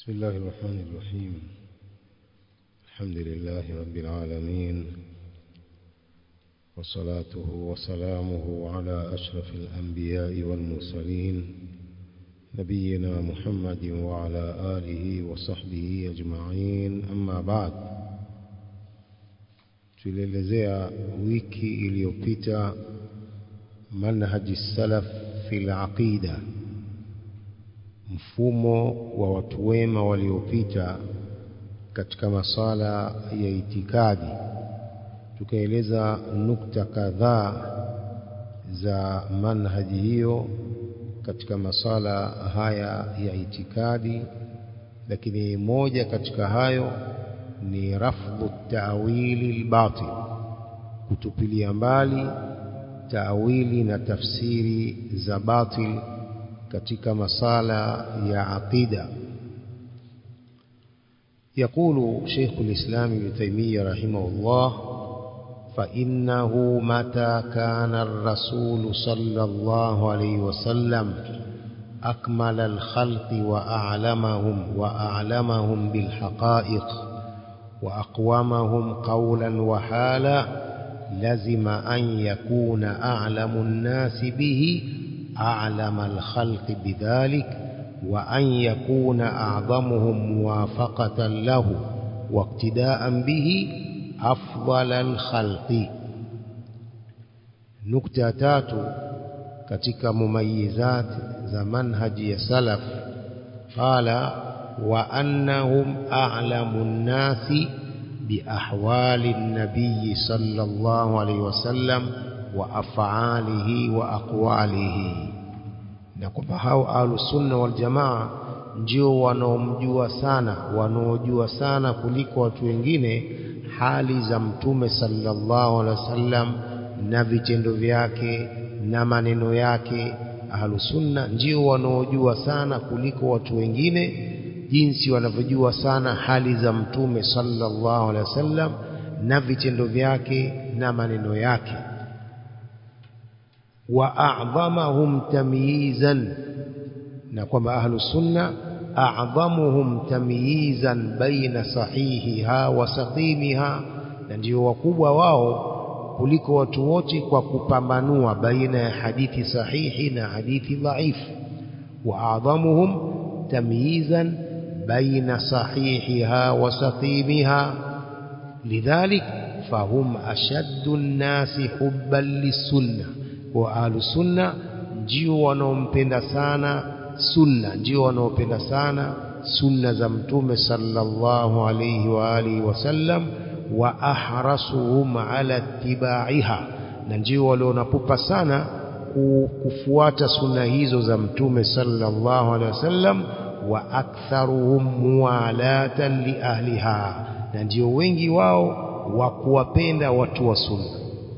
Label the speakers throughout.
Speaker 1: بسم الله الرحمن الرحيم الحمد لله رب العالمين وصلاته وسلامه على أشرف الأنبياء والمرسلين نبينا محمد وعلى آله وصحبه أجمعين أما بعد tulielezea wiki iliyopita manhaji salaf fil aqida mfumo wa watu wema waliopita katika masala ya itikadi tukaeleza nukta kadhaa za manhaji hiyo katika masala haya ya itikadi lakini moja katika hayo ni rafdhu ta'wili al-batil kutupilia mbali ta'wili na tafsiri za batil katika masala ya aqida يقول شيخ الإسلام ابن تيمية رحمه الله فإنه متى كان الرسول صلى الله عليه وسلم أكمل الخلق وأعلمهم وأعلمهم بالحقائق وأقومهم قولا وحالا لزم أن يكون أعلم الناس به أعلم الخلق بذلك وأن يكون أعظمهم موافقة له واقتداء به أفضل الخلق نكتة تاتو katika mumayizat za manhaji ya salaf qala wa annahum a'lamu an-nasi bi ahwali an-nabiy sallallahu alayhi wasallam wa af'alihi wa aqwalihi na kwamba hao ahlus sunna wal jamaa ndio wanaomjua sana wanaojua sana kuliko watu wengine hali za mtume sallallahu alaihi wasallam na vitendo vyake na maneno yake ahlusunna ndio wanaojua sana kuliko watu wengine jinsi wanavyojua sana hali za mtume sallallahu alaihi wasallam na vitendo vyake na maneno yake wa a'dhamahum tamyizan na kwamba ahlusunna a'dhamuhum tamyizan baina sahihiha wa saqimiha na ndio wakubwa wao kuliko watu wote kwa kupambanua baina ya hadithi sahihi na hadithi dhaifu wa adhamuhum tamyizan baina sahihiha wa saqimiha lidhalik fahum ashaddu an-nasi hubban lis-sunnah wa ahlus sunna ndio wanaompenda sana sunna ndio wanaopenda sana sunna za mtume sallallahu alayhi wa alihi wasallam wa ahrasuhum ala tibaiha na ndio walionapupa sana kufuata sunna hizo za mtume sallallahu alaihi wasallam wa aktharuhum muwalatan li ahliha na ndio wengi wao wa kuwapenda watu wa sunna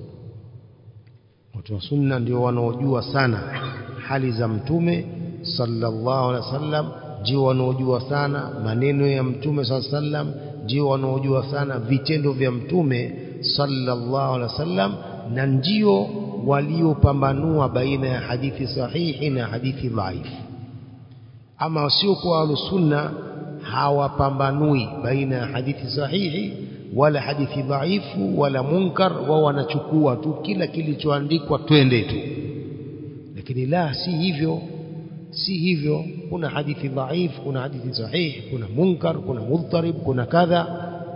Speaker 1: watu wa sunna ndio wanaojua sana hali za mtume sallallahu alaihi wasallam ndio wanaojua sana maneno ya mtume sallallahu alaihi wasallam ndio wanaojua sana vitendo vya mtume sallallahu alaihi wasallam na ndio waliopambanua baina ya hadithi sahihi na hadithi dhaifu ama wasiokuwa ahlusunna hawapambanui baina ya hadithi sahihi wala hadithi dhaifu wala munkar wao wanachukua tu kila kilichoandikwa twende tu lakini la si hivyo si hivyo kuna hadithi dhaifu kuna hadithi sahihi kuna munkar kuna mudharib kuna kadha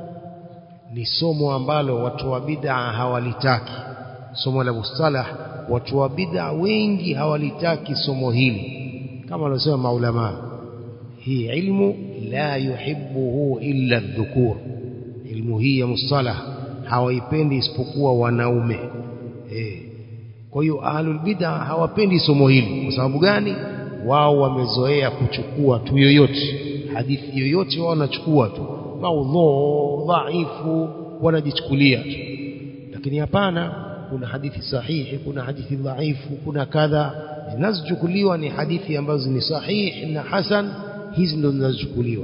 Speaker 1: ni somo ambalo watu wa bid'a hawalitaki somo la mustalah watu wa bid'a wengi hawalitaki somo hili kama wanasema maulama hii ilmu la yuhibbuhu illa dhukur ilmu hii ya mustalah hawaipendi isipokuwa wanaume eh kwa hiyo ahlul bid'a hawapendi somo hili kwa sababu gani wao wamezoea kuchukua tu yoyote hadithi yoyote wao wanachukua tu maudhu dhaifu wanajichukulia tu lakini hapana kuna hadithi sahihi kuna hadithi dhaifu kuna kadha zinazochukuliwa ni hadithi ambazo ni sahihi na hasan hizi ndo zinazochukuliwa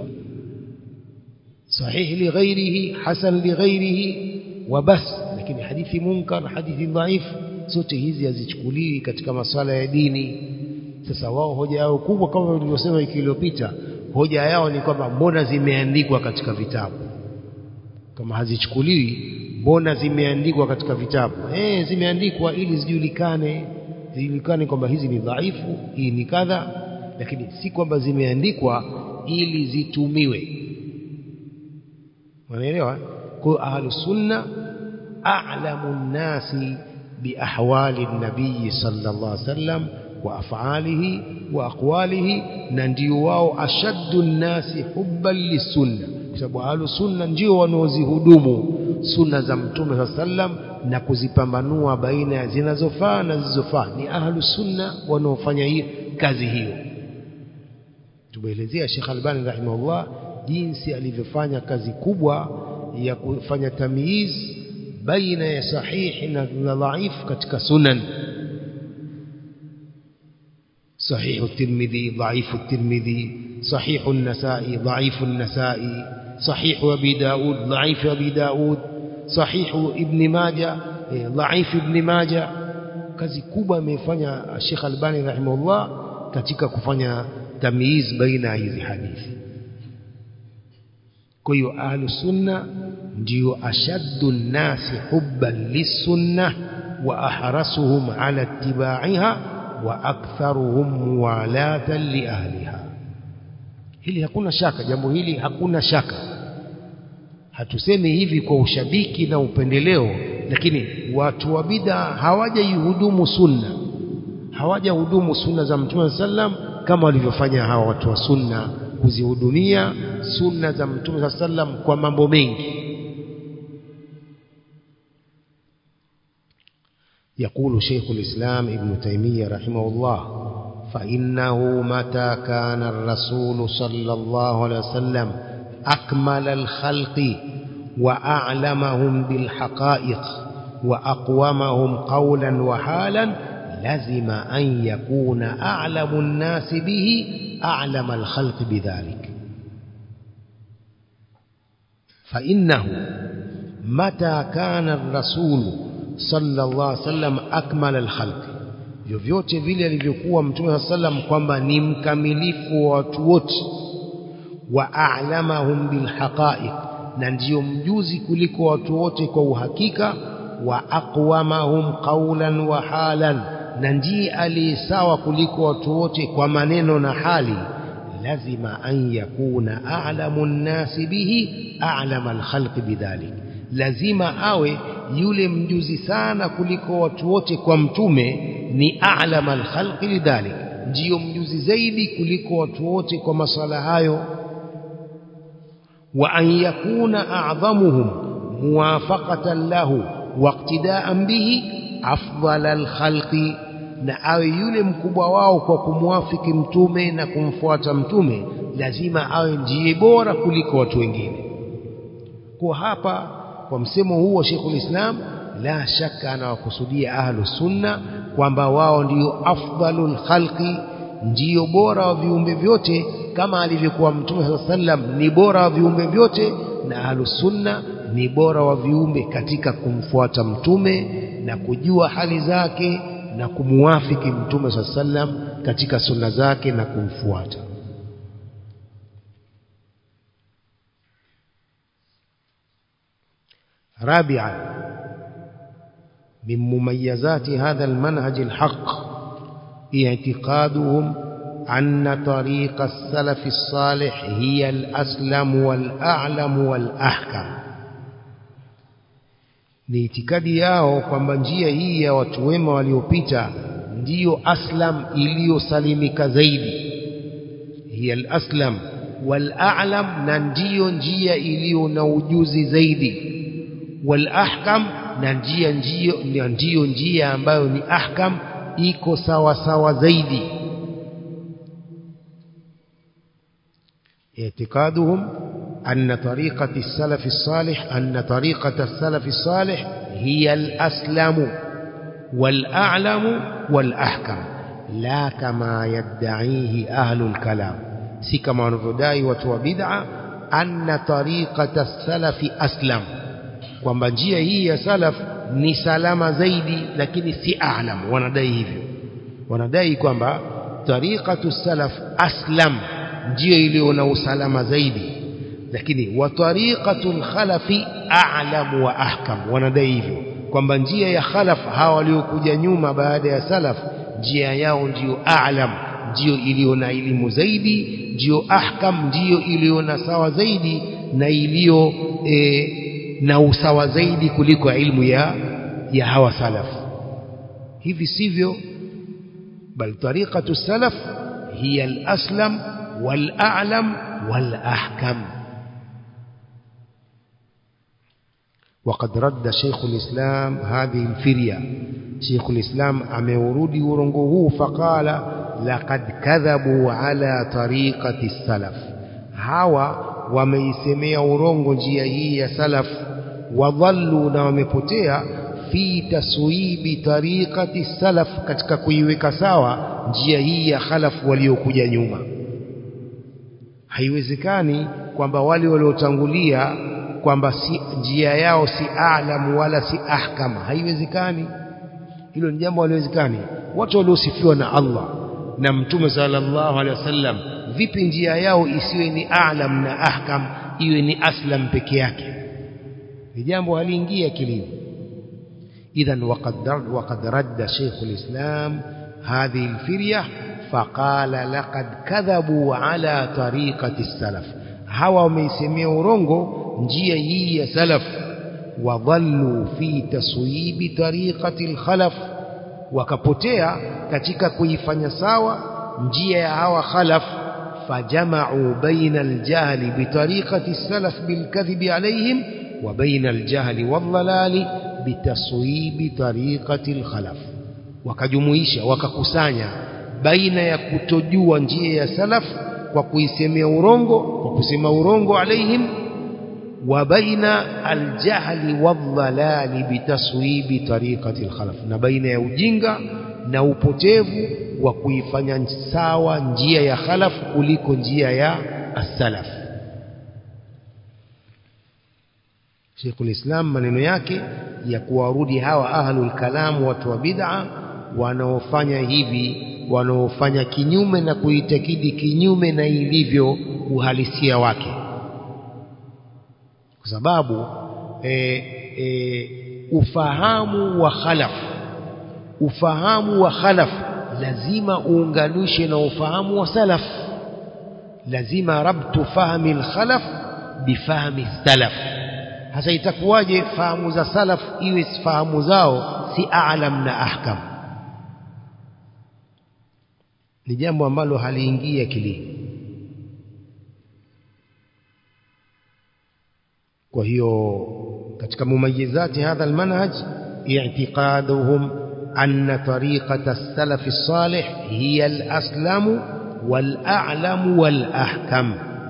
Speaker 1: sahihi lighairihi hasan lighairihi wa bas lakini hadithi munkar hadithi dhaifu zote hizi hazichukuliwi katika masala ya dini sasa wao hoja yao kubwa kama nilivyosema wiki iliyopita hoja yao ni kwamba mbona zimeandikwa katika vitabu kama hazichukuliwi mbona zimeandikwa katika vitabu eh zimeandikwa ili zijulikane zijulikane kwamba hizi ni dhaifu hii ni kadha lakini si kwamba zimeandikwa ili zitumiwe unaelewa kwa ahlus sunna a'lamu nnasi biahwali nabii sallallahu alaihi wasallam wa af'alihi wa aqwalihi na ndio wao ashaddu nnasi hubban lisunna kwa sababu ahlus sunna ndio wanaozihudumu sunna za mtume sallam na kuzipambanua baina ya zinazofaa na zisizofaa ni ahlus sunna wanaofanya hiyo kazi hiyo tumeelezea Sheikh Albani rahimahullah jinsi alivyofanya kazi kubwa ya kufanya tamyiz baina ya sahihi na dhaifu katika sunan صحيح الترمذي ضعيف الترمذي صحيح النسائي ضعيف النسائي صحيح أبي داود ضعيف أبي داود صحيح ابن ماجة ضعيف ابن ماجة kazi kubwa amefanya Sheikh Albani rahimahullah katika kufanya tamyiz baina hizi hadithi kwa hiyo ahlus sunna ndio ashaddu nnasi hubban lisunna wa ahrasuhum ala ittiba'iha wa aktharuhum muwalatan li ahliha hili hakuna shaka jambo hili hakuna shaka hatusemi hivi kwa ushabiki na upendeleo lakini watu wa bid'a hawajaihudumu sunna hawajahudumu sunna za mtume sallam kama walivyofanya hawa watu wa sunna kuzihudumia sunna za mtume sallam kwa mambo mengi يقول شيخ الإسلام ابن تيمية رحمه الله فإنه متى كان الرسول صلى الله عليه وسلم أكمل الخلق وأعلمهم بالحقائق وأقومهم قولا وحالا لزم أن يكون أعلم الناس به أعلم الخلق بذلك فإنه متى كان الرسول صلى الله عليه وسلم أكمل الخلق vyovyote vile alivyokuwa mtume saa sallam kwamba ni mkamilifu wa watu wote wa a'lamahum bilhaqa'iq na ndiyo mjuzi kuliko watu wote kwa uhakika wa aqwamahum qawlan wa halan na ndiye aliyesawa kuliko watu wote kwa maneno na hali lazima an yakuna a'lamu nnasi bihi a'lama alkhalqi bidhalik lazima awe yule mjuzi sana kuliko watu wote kwa mtume ni a'lama alkhalqi lidhalik ndiyo mjuzi zaidi kuliko watu wote kwa masala hayo wa an yakuna a'dhamuhum muwafaqatan lahu waqtida'an bihi afdal alkhalqi na awe yule mkubwa wao kwa kumwafiki mtume na kumfuata mtume lazima awe ndiye bora kuliko watu wengine kwa hapa kwa msemo huo Sheikhul Islam la shaka anawakusudia ahlu sunna kwamba wao ndio afdalul khalqi ndio bora wa viumbe vyote kama alivyokuwa mtume sallam ni bora wa viumbe vyote na ahlu sunna ni bora wa viumbe katika kumfuata mtume na kujua hali zake na kumuwafiki mtume sallam katika sunna zake na kumfuata رابعا من مميزات هذا المنهج الحق اعتقادهم أن طريق السلف الصالح هي الأسلم والأعلم والأحكم ni itikadi yao kwamba njia hii ya watu wema waliopita ndiyo aslam iliyosalimika zaidi hiya al-aslam wal-a'lam na ndiyo njia iliyo na ujuzi zaidi wal-ahkam na njia ndiyo ndiyo njia ambayo ni ahkam iko sawa sawa zaidi اعتقادهم أن طريقة السلف الصالح أن طريقة السلف الصالح هي الأسلم والأعلم والأحكم لا كما يدعيه أهل الكلام si kama wanavyodai watu wa bid'a anna tariqata salafi aslam kwamba njia hii ya salaf ni salama zaidi lakini si a'lam wanadai hivyo wanadai kwamba tariqatu salaf aslam ndiyo iliyo na usalama zaidi lakini wa tariqatul khalafi a'lamu wa ahkam wanadai hivyo kwamba njia ya khalaf hawa waliokuja nyuma baada ya salaf njia yao ndiyo a'lam ndiyo iliyo na elimu zaidi ndiyo ahkam ndiyo iliyo na sawa zaidi na iliyo e, na usawa zaidi kuliko ilmu ya ya hawa salaf hivi sivyo bal tariqatu salaf hiya al-aslam wal-a'lam wal-ahkam وقد رد شيخ الإسلام هذه الفرية شيخ الإسلام أمورودي ورنقه فقال لقد كذبوا على طريقة السلف هوا وميسمي ورنق جيه سلف وظلوا نومبتيا في تسويب طريقة السلف katika kuiweka sawa njia hii ya khalaf waliokuja nyuma haiwezekani kwamba wale waliotangulia kwamba si njia yao si a'lam wala si ahkam haiwezekani hilo ni jambo haliwezekani watu waliosifiwa na Allah na mtume sallallahu alaihi wasallam vipi njia yao isiwe ni a'lam na ahkam iwe ni aslam peke yake ni jambo haliingia kilini idhan waqad waqad radda shaykh alislam hadhihi alfirya faqala laqad kadhabu ala tariqati as-salaf hawa wameisemea urongo njia hii ya salaf wadhallu fi taswibi tariqati al-khalaf wakapotea katika kuifanya sawa njia ya hawa khalaf fajama'u baina al-jahli bi tariqati as-salaf bil kadhibi alayhim wa baina al-jahli wal-dhalali bi taswibi tariqati al-khalaf wakajumuisha wakakusanya baina ya kutojua njia ya salaf kwa kuisemea urongo kwa kusema urongo alaihim وبين الجهل والضلال بتصويب طريقة الخلف na baina ya ujinga na upotevu wa kuifanya sawa njia ya khalaf kuliko njia ya as-salaf Sheikh ulislam maneno yake ya kuwarudi hawa ahlul kalam watu wa bid'a wanaofanya hivi wanaofanya kinyume na kuitakidi kinyume na ilivyo uhalisia wake kwa sababu e, e, ufahamu wa khalaf ufahamu wa khalaf lazima uunganishe na ufahamu wa salaf lazima rabtu fahmi al-khalaf bifahmi salaf hasa itakuwaje fahamu za salaf iwe fahamu zao si a'lam na ahkam ni jambo ambalo haliingia akilini kwa hiyo katika mumayizati hadha almanhaj i'tiqaduhum anna tariqata as-salaf as-salih hiya al-aslamu wal-a'lamu wal-ahkam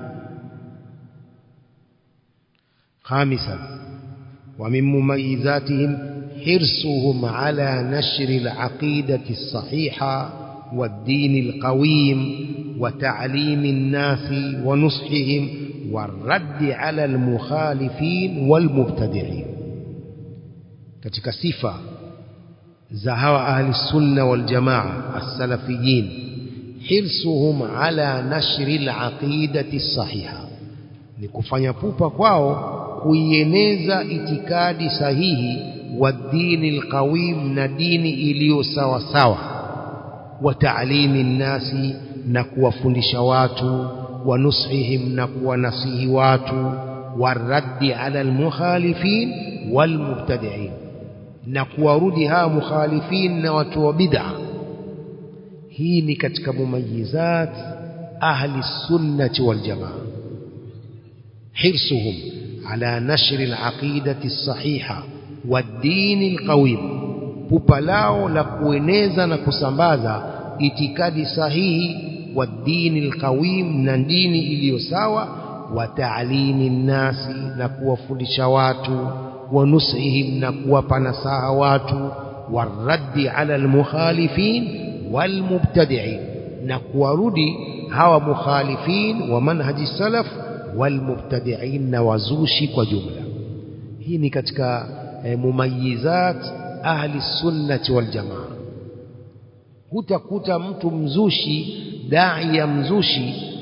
Speaker 1: خامسا ومن مميزاتهم حرصهم على نشر العقيدة الصحيحة والدين القويم وتعليم الناس ونصحهم والرد على المخالفين والمبتدعين katika sifa za hawa ahli sunna wal jamaa as-salafiyin hirsuhum ala nashri al-aqidati sahiha ni kufanya pupa kwao kuieneza itikadi sahihi wa dini alqawim na dini iliyo sawa sawa wa ta'limi nnasi na kuwafundisha watu wa nusihim na kuwanasihi watu waraddi ala almukhalifin walmubtadi'in na kuwarudi hawa mukhalifin na watu wa bid'a hii ni katika mumayizat ahli sunnati wal jamaa حرصهم على نشر العقيدة الصحيحة والدين القويم pupalao la kueneza na kusambaza itikadi sahihi wa dini alqawim na dini iliyo sawa wa ta'limi nnasi na kuwafundisha watu wa nusihim na kuwapa nasaha watu waraddi ala almukhalifin walmubtadi'in na kuwarudi hawa mukhalifin wa manhaji salaf walmubtadi'in na wazushi kwa jumla hii ni katika e, mumayizat ahli sunnati wal jamaa hutakuta mtu mzushi dai ya mzushi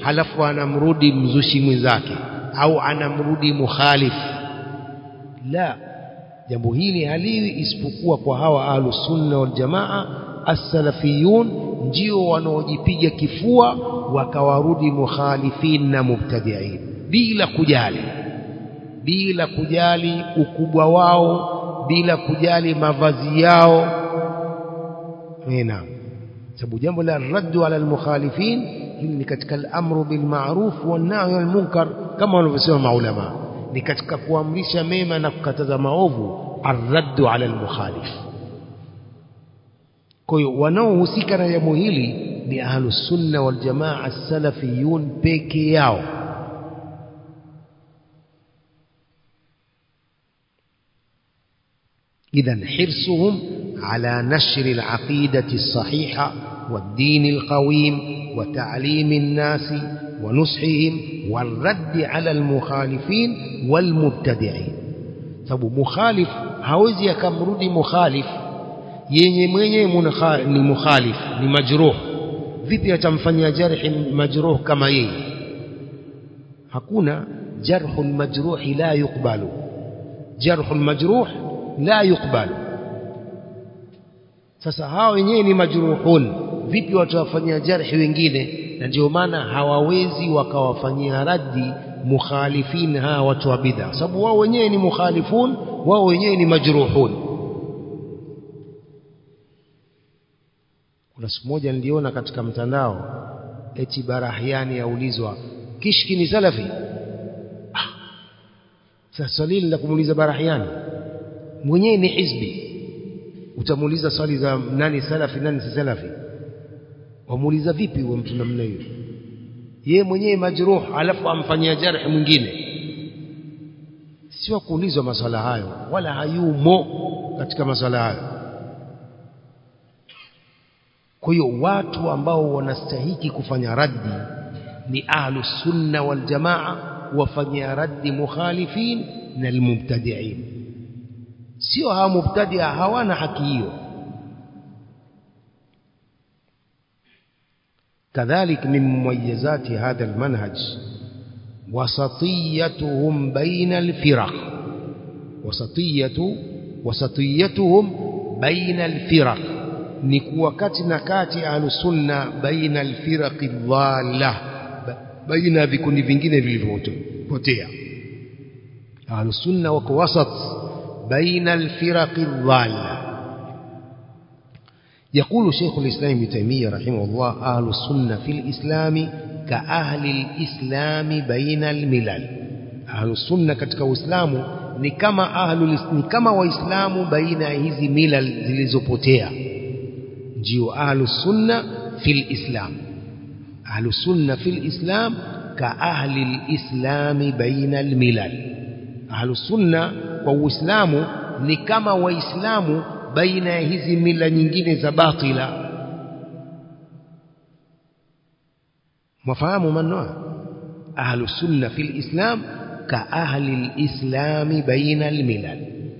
Speaker 1: halafu anamrudi mzushi mwenzake au anamrudi mukhalif la jambo hili haliwi isipokuwa kwa hawa ahlus sunna wal jamaa as-salafiyun ndio wanaojipiga kifua wakawarudi mukhalifin na mubtadi'in bila kujali bila kujali ukubwa wao bila kujali mavazi yao naam sababu jambo la raddu ala almukhalifin hili ni katika al-amru bil ma'ruf wan nahy anil munkar kama wanavyosema maulama ni katika kuamrisha mema na kukataza maovu arraddu ala almukhalif kwa hiyo wanaohusika na jambo hili ni ahlus sunna wal jamaa as-salafiyun peke yao إذا حرصهم على نشر العقيدة الصحيحة والدين القويم وتعليم الناس ونصحهم والرد على المخالفين والمبتدعين sababu mukhalif hawezi akamrudi mukhalif yenye mwenye ni mukhalif ni majruh vipi atamfanyia jarhi majruh kama yeye hakuna jarhu majruh la yukbalu jarhu majruh la yukbalu sasa hawa wenyewe ni majruhun vipi watawafanyia jarhi wengine na ndio maana hawawezi wakawafanyia raddi mukhalifin hawa watu wa bid'a sababu wao wenyewe ni mukhalifun wao wenyewe ni majruhun kuna siku moja niliona katika mtandao eti barahiani yaulizwa kishki ni salafi ah. sasa swali la kumuuliza barahiani mwenyewe ni hizbi utamuuliza swali za nani salafi nani si salafi wamuuliza vipi huyo mtu namna hiyo yeye mwenyewe majruh alafu amfanyia jarhi mwingine sio kuulizwa maswala hayo wala hayumo katika maswala hayo kwa hiyo watu ambao wanastahiki kufanya raddi ni ahlu sunna wal jamaa wafanyia raddi mukhalifin na almubtadi'in sio hawa mubtadia hawana haki hiyo كذلك من مميزات هذا المنهج وسطيتهم بين الفرق وسطية وسطيتهم بين الفرق نكوا كاتنا كاتي أهل السنة بين الفرق الضالة بين vikundi vingine vilivyopotea أهل السنة wako wasat بين الفرق الضالة يقول شيخ الإسلام ابن تيمية رحمه الله أهل السنة في الإسلام كأهل الإسلام بين الملل أهل السنة katika Uislamu ni kama ahlu ni kama waislamu baina hizi milal zilizopotea ndio ahlu sunna fil islam ahlu sunna fil islam ka ahli alislam baina almilal ahlu sunna kwa uislamu ni kama waislamu baina ya hizi mila nyingine za batila mwafahamu maneno ahlu sunna fil islam ka ahli alislam baina almilal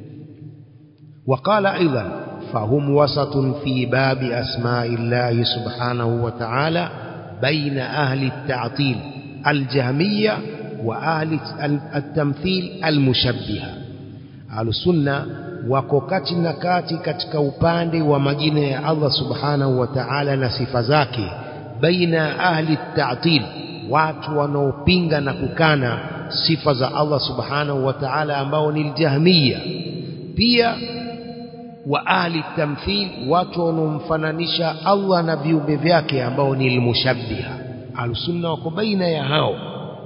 Speaker 1: وقال أيضا فهم وسط في باب أسماء الله سبحانه وتعالى بين أهل التعطيل الجهمية وأهل التمثيل المشبهة أهل السنة wako kati na kati katika upande wa majina ya Allah subhanahu wa ta'ala na sifa zake baina ahli ta'til watu wanaopinga na kukana sifa za Allah subhanahu wa ta'ala ambao ni aljahmiya pia wa ahli tamthil watu wanaomfananisha Allah na viumbe vyake ambao ni almushabbiha alsunna wako baina ya hao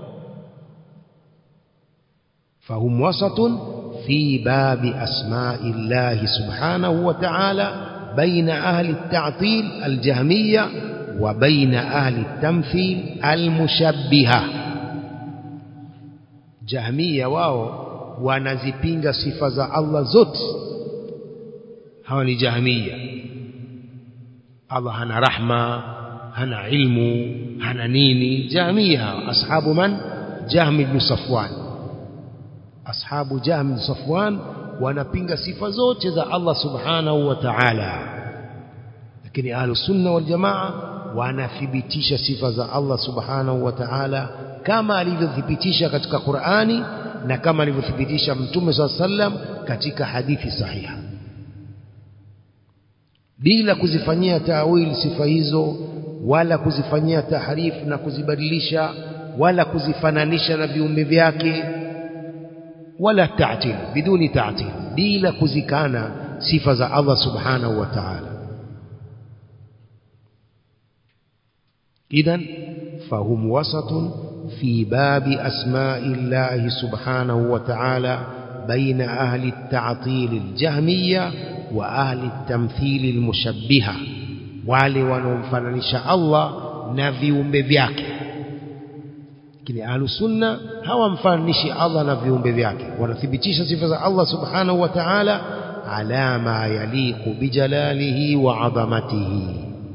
Speaker 1: fahum wasatun في باب أسماء الله سبحانه وتعالى بين أهل التعطيل الجهمية وبين أهل التمثيل المشبهة جهمية واو wanazipinga sifa za Allah zote hawa ni jahmiya Allah hana rahma hana ilmu hana nini jahmiya ashabu man jahmi ibn safwan ashabu Jahm bin Safwan wanapinga sifa zote za Allah subhanahu wa ta'ala lakini ahlu sunna wal jamaa wanathibitisha sifa za Allah subhanahu wa ta'ala kama alivyothibitisha katika Qur'ani na kama alivyothibitisha Mtume swalla sallam katika hadithi sahiha bila kuzifanyia tawil sifa hizo wala kuzifanyia tahrifu na kuzibadilisha wala kuzifananisha na viumbe vyake wala ta'til biduni ta'til bila kuzikana sifa za Allah subhanahu wa ta'ala idhan fahum wasatun fi babi asma'i Allah subhanahu wa ta'ala baina ahli at-ta'til al-jahmiyya wa ahli at-tamthil al-mushabbiha wale wanaomfananisha Allah na viumbe vyake lakini ahlusunna hawamfananishi Allah na viumbe vyake wanathibitisha sifa za Allah subhanahu wa ta'ala ala ma yaliqu bijalalihi wa adhamatihi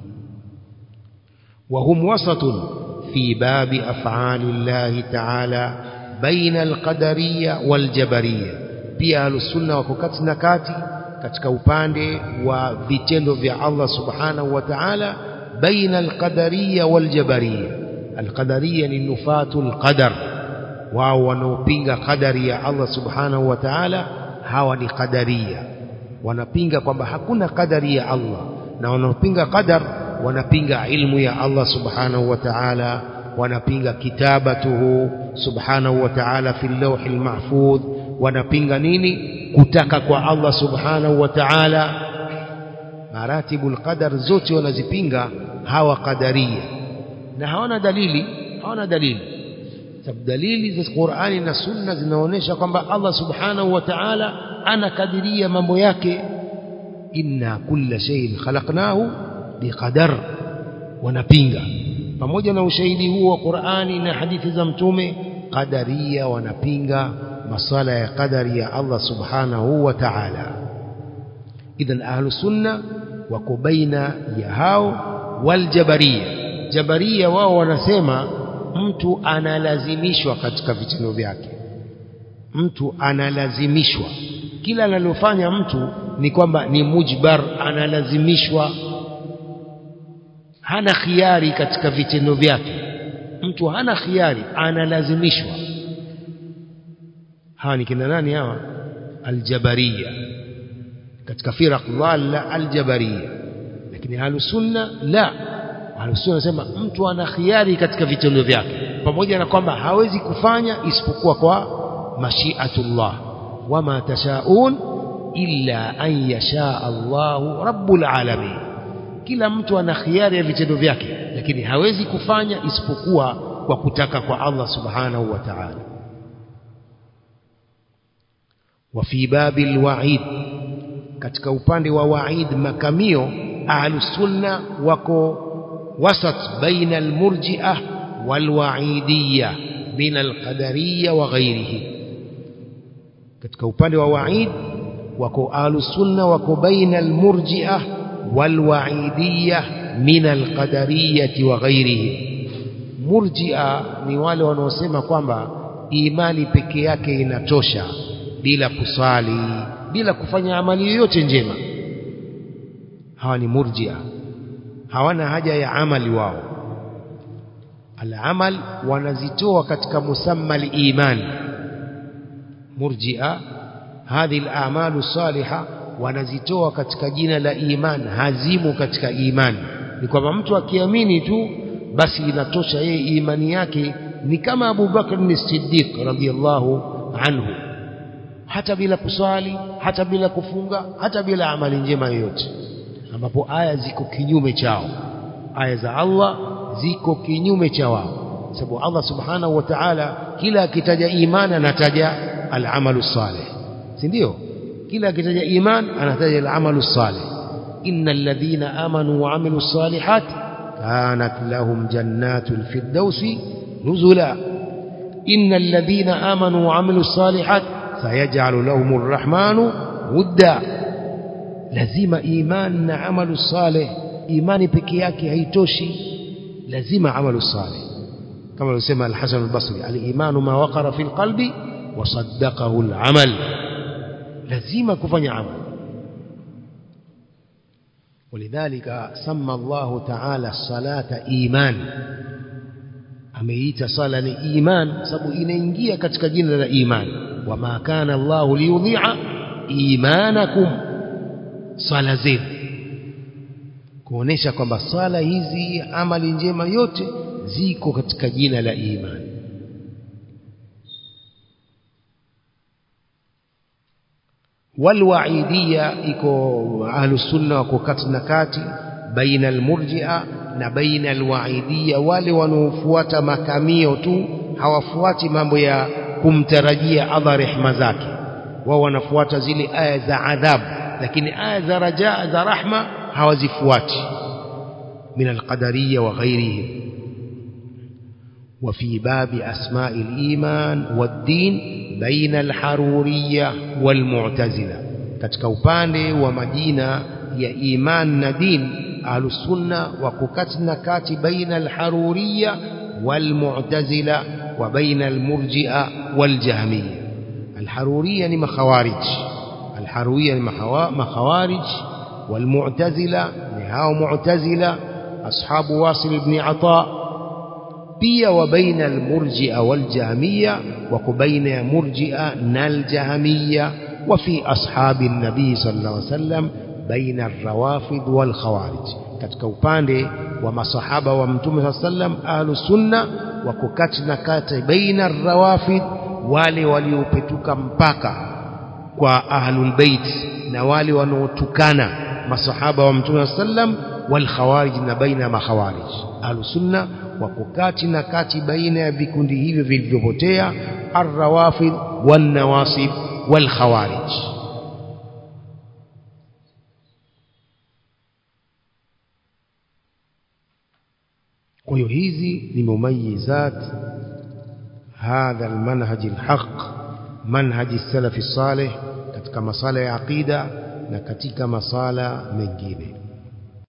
Speaker 1: wa hum wasatun fi babi af'ali Allah ta'ala baina al-qadariyya wal-jabariyya pia ahlusunna wako kati na kati katika upande wa vitendo vya Allah subhanahu wa ta'ala baina al-qadariyya wal-jabariyya القدرية للنفاة القدر wao wanaopinga qadari ya Allah subhanahu wa ta'ala hawa ni qadaria wanapinga kwamba hakuna qadari ya Allah na wanaopinga qadar wanapinga ilmu ya Allah subhanahu wa ta'ala wanapinga kitabatuhu subhanahu wa ta'ala fi lawhi mahfudh wanapinga nini kutaka kwa Allah subhanahu wa ta'ala maratibul qadar zote wanazipinga hawa qadaria na hawana dalili hawana dalili sababu dalili za Qur'ani na Sunna zinaonyesha kwamba Allah Subhanahu wa Ta'ala anakadiria mambo yake inna kulla shay'in khalaqnahu biqadar wanapinga pamoja na ushahidi huo wa Qur'ani na hadithi za mtume qadaria wanapinga masala ya qadari ya Allah Subhanahu wa Ta'ala idhan ahlu sunna wako baina ya hao wal jabariyya jabaria wao wanasema mtu analazimishwa katika vitendo vyake mtu analazimishwa kila analofanya mtu ni kwamba ni mujbar analazimishwa hana khiari katika vitendo vyake mtu hana khiari analazimishwa hawa ni kina nani hawa aljabaria katika firaq dhalla aljabaria lakini ahlusunna la Ahlusunna wanasema mtu ana khiari katika vitendo vyake pamoja na kwamba hawezi kufanya isipokuwa kwa mashiatullah wama tashaun illa an yasha Allahu rabbul alamin kila mtu ana khiari ya vitendo vyake lakini hawezi kufanya isipokuwa kwa kutaka kwa Allah subhanahu wa ta'ala wa fi babil wa'id katika upande wa wa'id makamio ahlusunna wako وسط بين المرجئة والوعيدية من القدرية وغيره katika upande wa waid wako ahlusunna wako baina almurji'a walwaidiyya min alqadariyati wa ghairihi murji'a ni wale wanaosema kwamba imani peke yake inatosha bila kusali bila kufanya amali yoyote njema hawa ni murji'a hawana haja ya amali wao al-amal wanazitoa katika musamma al-iman murji'a hadhi al-a'malu salihah wanazitoa katika jina la iman hazimu katika imani ni kwamba mtu akiamini tu basi inatosha yeye imani yake ni kama Abu Bakr as-Siddiq radhiyallahu anhu hata bila kuswali hata bila kufunga hata bila amali njema yoyote ambapo aya ziko kinyume chao aya za Allah ziko kinyume cha wao sababu Allah subhanahu wa ta'ala kila akitaja imani anataja al-amalu salih si ndio kila akitaja iman anataja al-amalu salih innal ladhina amanu wa amilu salihat kanat lahum jannatul firdausi nuzula innal ladhina amanu wa amilu salihat sayaj'alu lahumur rahmanu wudda lazima iman na amalu salih imani peke yake haitoshi lazima amalu salih kama alisema al-Hasan al-Basri al-imanu ma waqara fi al-qalbi wa saddaqahu al-amal lazima kufanya amal ولذلك سمى الله تعالى الصلاة إيمان ameita sala ni iman sababu inaingia katika jina la iman wama kana Allah liyudhi'a imanakum sala zenu kuonesha kwamba sala hizi amali njema yote ziko katika jina la iman walwaidiyya iko ahlus sunna wako kati na kati baina almurji'a na baina alwaidiyya wale wanaofuata makamio tu hawafuati mambo ya kumtarajia Allah rehma zake wao wanafuata zile aya za adhabu lakini aya za rajaa za rahma hawazifuati min alqadariyya wa ghairihim وفي باب أسماء الإيمان والدين بين الحرورية والمعتزلة katika upande wa majina ya iman na din ahlusunna wako kati na kati baina alharuriya walmu'tazila wa baina almurji'a waljahmiya alharuriya ni makhawarij alharuriya ni makhawarij walmu'tazila ni hao mu'tazila ashabu wasil ibn ata pia wa baina almurji'a waljahmiya wako baina ya murji'a na aljahmiya وفي أصحاب النبي صلى الله عليه وسلم بين الروافض والخوارج katika upande wa masahaba wa mtume صلى الله عليه وسلم ahlus sunna wako kati na kati baina rawafid wale waliopetuka mpaka kwa ahlul bait na wale wanaotukana masahaba wa mtume صلى الله عليه وسلم wal khawarij na baina makhawarij ahlus sunna wako kati na kati baina ya vikundi hivyo vilivyopotea ar-rawafid wan nawasib والخوارج kwa hiyo hizi ni mumayizat hadha almanhaj alhaq manhaj salaf salih katika masala ya aqida na katika masala mengine